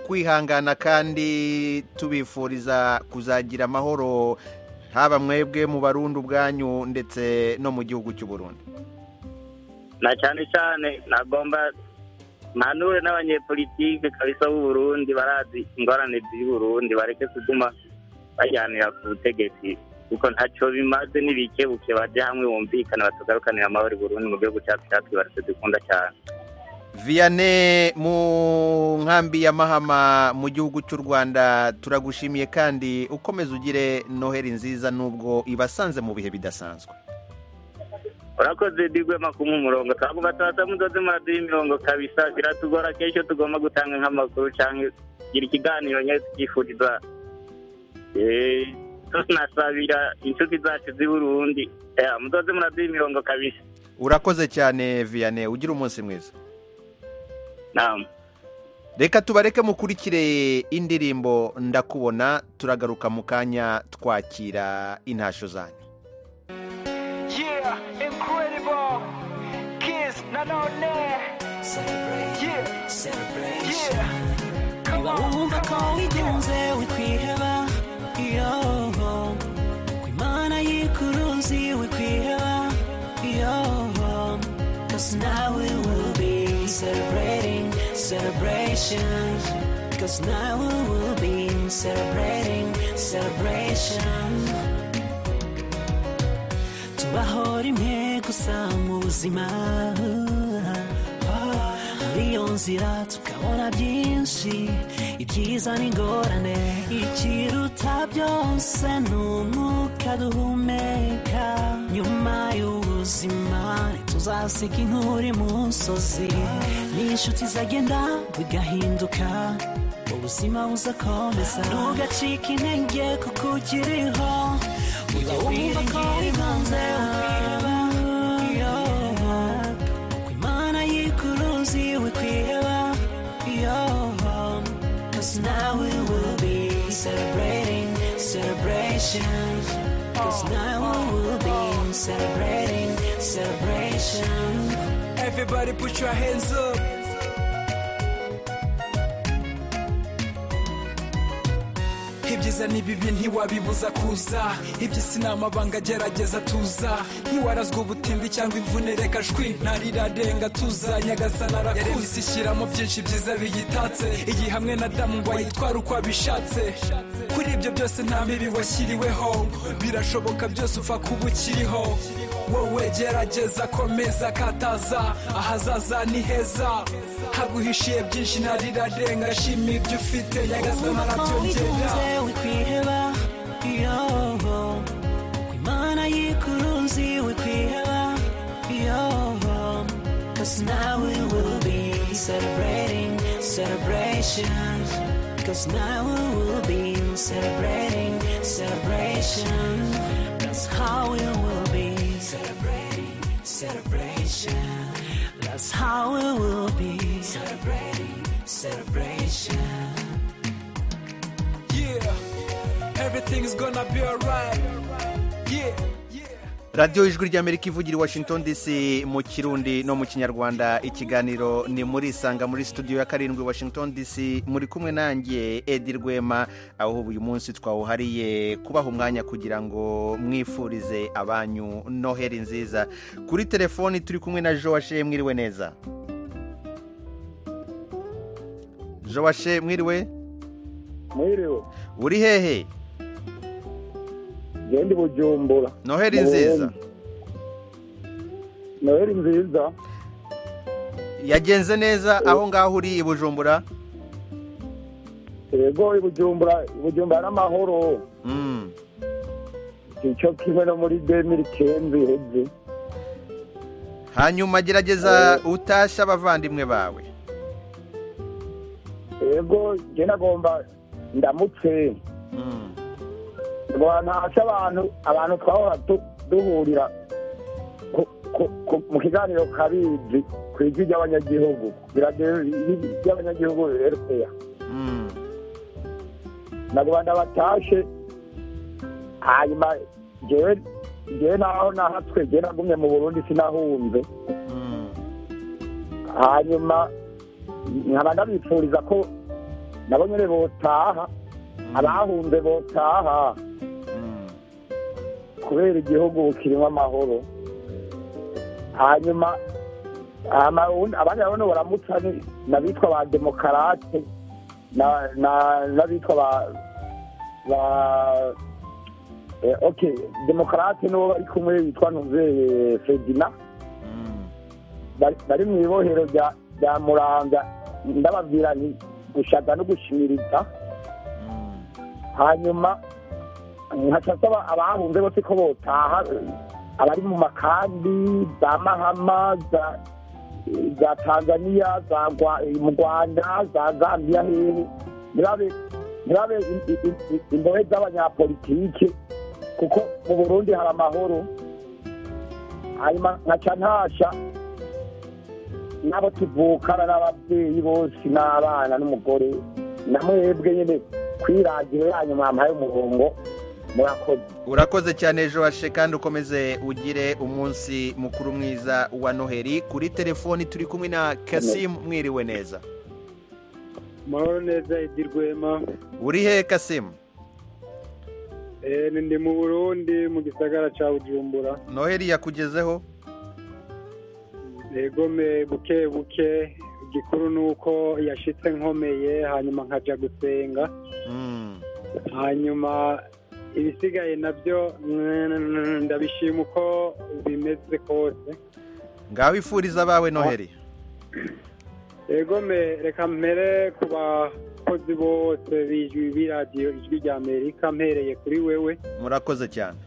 kwihangana kandi tubifuriza kuzagira amahoro haba mwebwe mu barundi ubwanyu ndetse no mu gihugu cy'u Burundi na cyane cyane nagomba mpanure n'abanyepolitike kabisa b'u Burundi barazi ingorane z'i Burundi bareke kuguma bajyanira ku butegetsi kuko ntacyo bimaze n'ibikebuke bajya hamwe bumvikana batugarukanira amahoro i Burundi mu gihugu cyacu cyacu baratse dukunda cyane viyane mu nkambi ya mahama mu gihugu cy'u rwanda turagushimiye kandi ukomeze ugire noheli nziza nubwo ibasanze mu bihe bidasanzwe urakoze digwema ku umurongo twavuga tuba mudoze muraduha imirongo kabisa biratugora kenshi tugomba gutanga nk'amakuru cyangwa gira ikiganiro nyine tukifuriza tunasabira inshuti zacu z'i burundi mudoze muraduha imirongo kabisa urakoze cyane viyane ugira umunsi mwiza reka tubareke mukurikire indirimbo ndakubona turagaruka mu kanya twakira intashyo zanyu niba wumva ko wigenze wikwiheba iyo ku imana y'ikuruzi wikwiheba iyo cause now we will be celebrating celebrations cause now we will be celebrating celebrations tubahora imwe gusa mu buzima muri iyo nzira tukabona byinshi ibyiza n'ingorane ikiruta byose ni umwuka duhumeka nyuma y'ubuzima tuzasiga inkuri mu nsozi n'inshuti zagenda bigahinduka ubuzima buzakomeza ntugacike intege kuko ukiriho ujya wumva ko wibanze uko imana y'ikuruzi wikwiheba Cause now we will be celebrating celebrations Cause now we will be celebrating celebration. Everybody put your hands up. ibyiza n'ibibi ntiwabibuza kuza iby'isi ni amabanga agerageza tuza ntiwarazwa ubutimbi cyangwa imvune reka shwi ntarirarenga tuza nyagasana arakuzi ishyiramo byinshi byiza biyitatse iyi hamwe na damu wayitwara uko abishatse kuri ibyo byose nta mibi washyiriweho birashoboka byose upfa kuba ukiriho wowe gerageza komeza kataza ahazaza ni heza haguhishiye byinshi ntarirarenga shima ibyo ufite nyagasana arabyongera wikwiheba yoho ku imana y'ikuruzi wikwiheba yoho cause now we will be celebrating celebrations cause now we will be celebrating celebrations that's how we will be celebrating celebration that's how we will be celebrating celebration yeah everything's gonna be alright yeah radiyo ijwi ry'amerika ivugira i washington dc mu kirundi no mu kinyarwanda ikiganiro ni muri isanga muri studio ya karindwi washington dc muri kumwe nanjye edi rwema aho uyu munsi twawuhariye kubaha umwanya kugira ngo mwifurize abanyu noheli nziza kuri telefoni turi kumwe na joashe mwiriwe neza joashe mwiriwe mwiriwe uri hehe ndi bujumbura noheli nziza noheli nziza yagenze neza aho ngaho uri i bujumbura yego i bujumbura i bujumbura n'amahoro icyo kimwe no muri demiri kenzi heze hanyuma gerageza utashe abavandimwe bawe yego njye nagomba ndamutse abantu hasi abantu abantu twahora duhurira mu kiganiro kabizi ku ijwi ry'abanyagihugu ry'abanyagihugu rya nyarwanda batashe hanyuma ngewe naho nahatswe ngewe nagumye mu burundi sinahunze hanyuma nkaba ndabifuriza ko nabo nyine botaha abahunze botaha kubera igihugu bukirimo amahoro hanyuma abandi urabona baramutsa n'abitwa ba demokarate n'abitwa ba ba oke demokarate n'uwo bari kumwe witwa ntuze fedina bari mu ibohero rya muranga ndababwira ni gushaka no gushimiriza hanyuma nkasaba abahunze bose ko botaha abari mu makambi za mahama za tanzania mu rwanda za gambia hehe ntibabe imbohe z'abanyapolitike kuko mu burundi hari amahoro hanyuma nkaca ntasha n'abo tuvukana n'ababyeyi bose n'abana n'umugore na mwebwe nyine kwiragiro yanyu mwampaye umurongo murakoze urakoze cyane joashe kandi ukomeze ugire umunsi mukuru mwiza wa noheli kuri telefoni turi kumwe na kasimu mwiriwe neza mahoro neza edi rwema uri he kasimu ni mu burundi mu gisagara cya bujumbura noheli yakugezeho egome buke buke igikuru ni uko yashitse nkomeye hanyuma nkajya gusenga hanyuma ibisigaye nabyo ndabishima uko bimeze kose ngaho ifuriza abawe noheli yego reka mpere ku bakozi bose b'iradiyo ijwi rya amerika mpereye kuri wewe murakoze cyane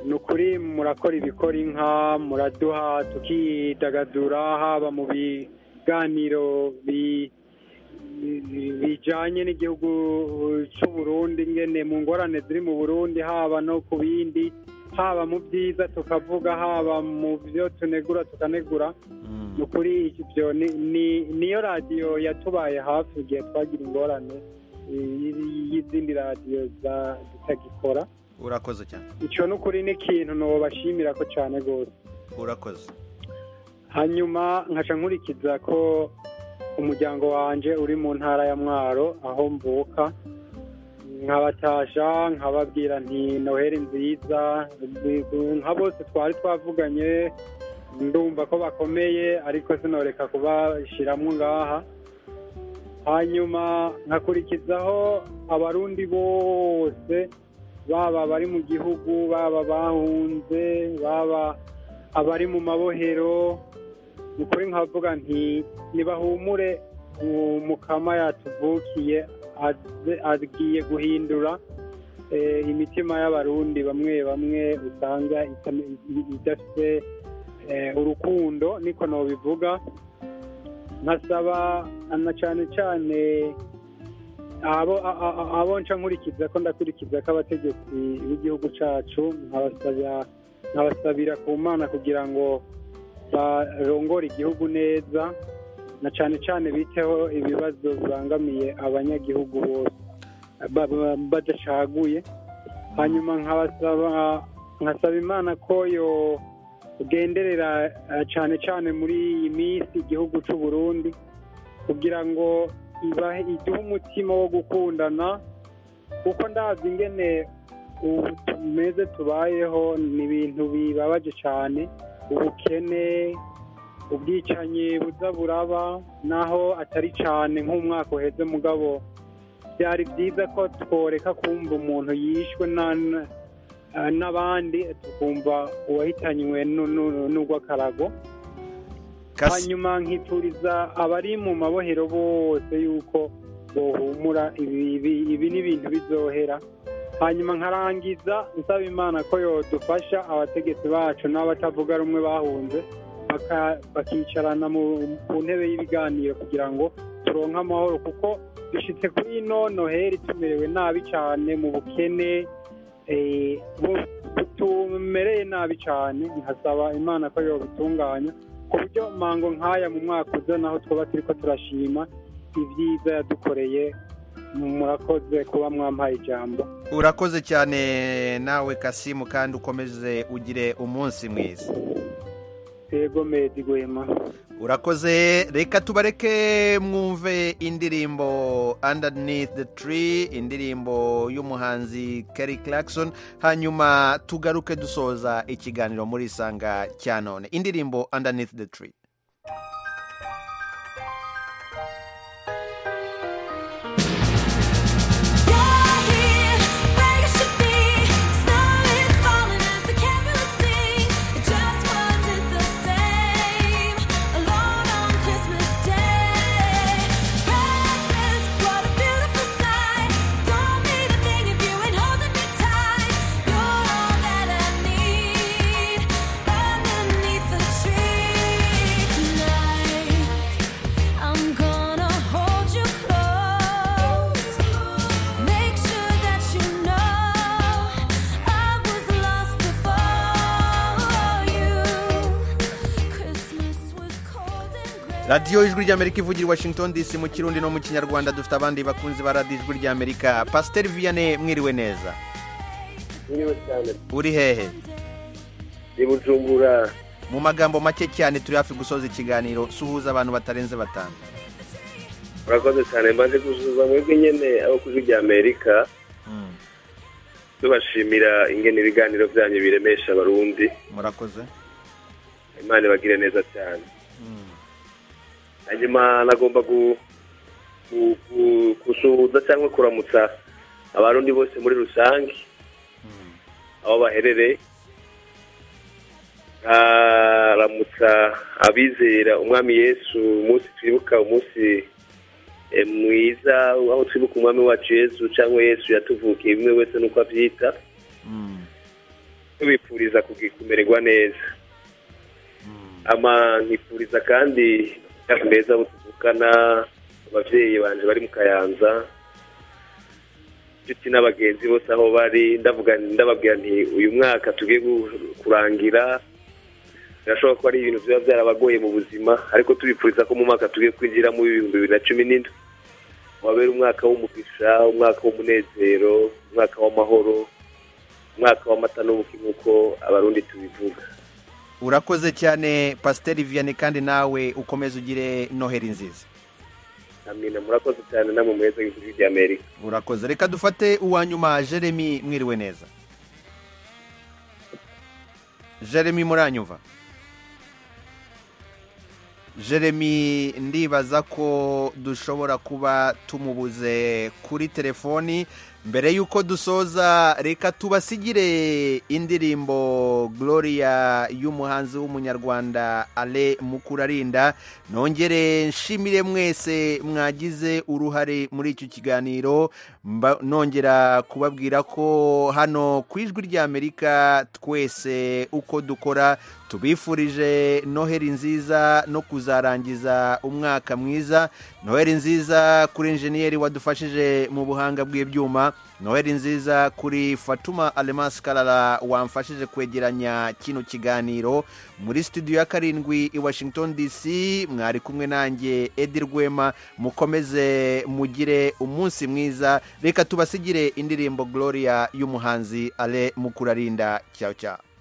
ni ukuri murakora ibikora inka muraduha tukidagadura haba mu biganiro bijyanye n'igihugu cy'u Burundi ngene mu ngorane ziri mu burundi haba no ku bindi haba mu byiza tukavuga haba mu byo tunegura tukanegura ni ukuri ibyo niyo radiyo yatubaye hafi igihe twagira ingorane y'izindi radiyo zitagikora urakoze cyane icyo ni ukuri n'ikintu ntubashimira ko cyane rwose urakoze hanyuma nkaca nkurikiza ko umuryango wanjye uri mu ntara ya mwaro aho mvuka nkabatasha nkababwira nti noheli nziza nka bose twari twavuganye ndumva ko bakomeye ariko sinoreka kubashyiramo ngaha hanyuma nkakurikizaho abarundi bose baba bari mu gihugu baba bahunze baba abari mu mabohero ni ukuri nkavuga nti ntibahumure mukama yatuvukiye agiye guhindura imitima y'abarundi bamwe bamwe usanga idafite urukundo niko nabivuga nkasaba na cyane cyane abo nca nkurikiza ko ndakurikiza ko abategetsi b'igihugu cyacu nkabasabira ku mana kugira ngo barongora igihugu neza na cyane cyane biteho ibibazo birangamiye abanyagihugu bose badacaguye hanyuma nkabasaba nkasaba imana ko yo ugenderera eh, cyane cyane muri iyi minsi igihugu cy'u Burundi kugira ngo ibahe igihe umutima wo gukundana kuko ndazi ingene ubu tumeze tubayeho ni ibintu bibabaje cyane ubukene ubwicanyi buza buraba naho atari cyane nk'umwaka uheze mugabo byari byiza ko tworeka kumva umuntu yishwe na- eh, n'abandi tukumva uwahitanywe nu- nu- n'urw'akarago hanyuma nkituriza abari mu mabohero bose yuko bohumura ibi- ibi- ibi ni ibintu bizohera hanyuma nkarangiza nsaba imana ko yodufasha abategetsi bacu n'abatavuga rumwe bahunze baka- bakicarana mu- ku ntebe y'ibiganiro kugira ngo turonke amahoro kuko dushyitse kuri ino noheri tumerewe nabi cyane mu bukene eh, bu- tumereye nabi cyane nkasaba imana ko yobitunganya ku buryo mango nk'aya mu mwaka uza naho twaba turi ko turashima ibyiza yadukoreye murakoze kuba mwampaye ijambo urakoze cyane nawe kasimu kandi ukomeze ugire umunsi mwiza yego medi gwema urakoze reka tubareke mwumve indirimbo underneath the tree indirimbo y'umuhanzi Kelly Clarkson hanyuma tugaruke dusoza ikiganiro muri isanga cya none indirimbo underneath the tree I'm gonna hold you close. Make sure that you know I was lost before you. Christmas was cold and gray. radiyo ijwi ry'amerika ivugira i washington dc mu kirundi no mu kinyarwanda dufite abandi bakunzi ba radiyo ijwi ry'amerika pasiteri viyane mwiriwe neza mwiriwe cyane uri hehe i bujumbura mu magambo make cyane turi hafi gusoza ikiganiro suhuza abantu batarenze batanu murakoze cyane mbanze gusuhuza mwebwe nyine abo ku ijwi ry'amerika tubashimira ingene ibiganiro byanyu biremesha abarundi murakoze imana ibagire neza cyane hanyuma nagomba gu- gu- gu- gusuhuza cyangwa kuramutsa abarundi bose muri rusange aho baherereye nkaramutsa abizera umwami yesu umunsi twibuka umunsi eh, mwiza aho twibuka umwami wacu yesu cyangwa yesu yatuvukiye bimwe wese nuko abyita tubifuriza kugi- kumererwa neza ama nkifuriza kandi imyaka meza abo tuvukana ababyeyi banje bari mu kayanza inshuti n'abagenzi bose aho bari ndavuga ndababwira nti uyu mwaka tugiye gu- kurangira birashoboka ko ari ibintu biba byarabagoye mu buzima ariko tubifuriza ko mu mwaka tugiye kwinjiramo w'ibihumbi bibiri na cumi n'indwi wabera umwaka w'umugisha umwaka w'umunezero umwaka w'amahoro umwaka w'amata n'ubuki nk'uko abarundi tubivuga urakoze cyane pasiteri viyane kandi nawe ukomeze ugire noheri nziza amina murakoze cyane namwe muheza w'igihugu cy'amerika urakoze reka dufate uwa nyuma jeremy mwiriwe neza jeremy muranyumva jeremy ndibaza ko dushobora kuba tumubuze kuri telefoni mbere y'uko dusoza reka tubasigire indirimbo gloria y'umuhanzi w'umunyarwanda ale mukurarinda nongere nshimire mwese mwagize uruhare muri icyo kiganiro Mba- nongera kubabwira ko hano ku ijwi ry'amerika twese uko dukora tubifurije noheri nziza no kuzarangiza umwaka mwiza noheri nziza kuri enjeniyeri wadufashije mu buhanga bw'ibyuma noheli nziza kuri fatuma alemasi karara wamfashije kwegeranya kino kiganiro muri studio ya karindwi i washington dc mwari kumwe nanjye edi rwema mukomeze mugire umunsi mwiza reka tubasigire indirimbo gloria y'umuhanzi ale mukurarinda cyawe cyawe